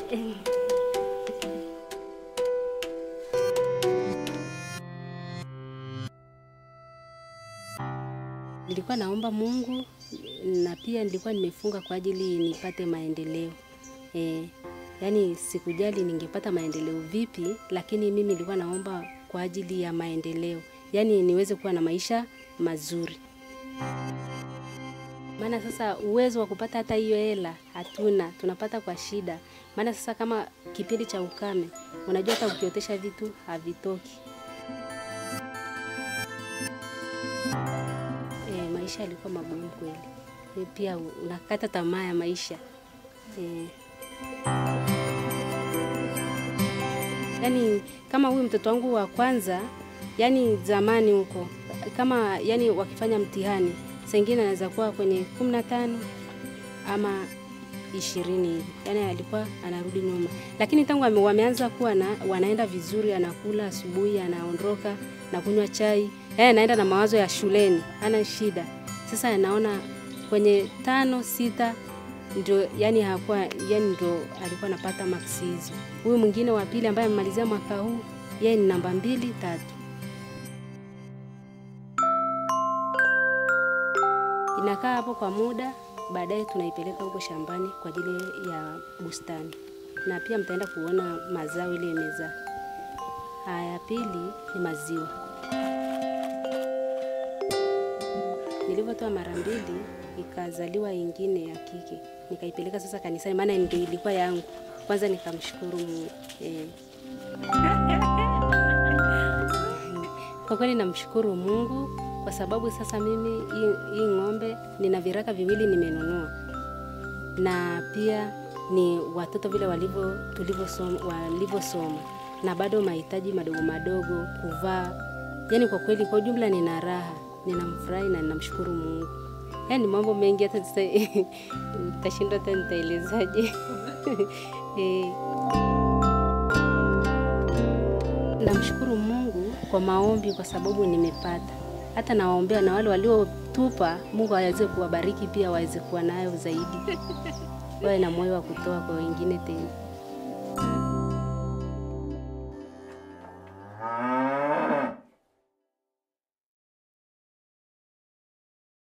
Nilikuwa naomba Mungu na pia nilikuwa nimefunga kwa ajili nipate maendeleo. E, yaani sikujali ningepata maendeleo vipi, lakini mimi nilikuwa naomba kwa ajili ya maendeleo, yaani niweze kuwa na maisha mazuri. Maana sasa uwezo wa kupata hata hiyo hela hatuna, tunapata kwa shida. Maana sasa kama kipindi cha ukame, unajua hata ukiotesha vitu havitoki. E, maisha yalikuwa magumu kweli. E, pia unakata tamaa ya maisha e. Yaani kama huyu mtoto wangu wa kwanza, yani zamani huko kama yani wakifanya mtihani saa ingine anaweza kuwa kwenye kumi na tano ama ishirini hivi, yani alikuwa anarudi nyuma, lakini tangu ame- wameanza kuwa na, wanaenda vizuri, anakula asubuhi, anaondoka na kunywa chai, yani anaenda na mawazo ya shuleni, hana shida. Sasa anaona kwenye tano sita ndio yani hakuwa yani ndio alikuwa anapata maksi hizo. Huyu mwingine wa pili ambaye amemalizia mwaka huu yeye ni namba mbili tatu. Inakaa hapo kwa muda, baadaye tunaipeleka huko shambani kwa ajili ya bustani, na pia mtaenda kuona mazao ile imezaa. Haya, pili ni maziwa. Nilivyotoa mara mbili, ikazaliwa ingine ya kike, nikaipeleka sasa kanisani, maana ndio ilikuwa yangu. Kwanza nikamshukuru Mungu eh. Kwa kweli namshukuru Mungu kwa sababu sasa mimi hii, hii ng'ombe nina viraka viwili nimenunua, na pia ni watoto vile walivyo tulivyosoma walivyosoma, na bado mahitaji madogo madogo kuvaa. Yani kwa kweli, kwa ujumla nina raha, ninamfurahi na ninamshukuru Mungu. Yani mambo mengi hata sasa nitashindwa hata nitaelezaje. eh. Namshukuru Mungu kwa maombi kwa sababu nimepata. Hata nawaombea na wale waliotupa, Mungu aweze kuwabariki pia waweze kuwa nayo zaidi, wawe na moyo wa kutoa kwa wengine tena.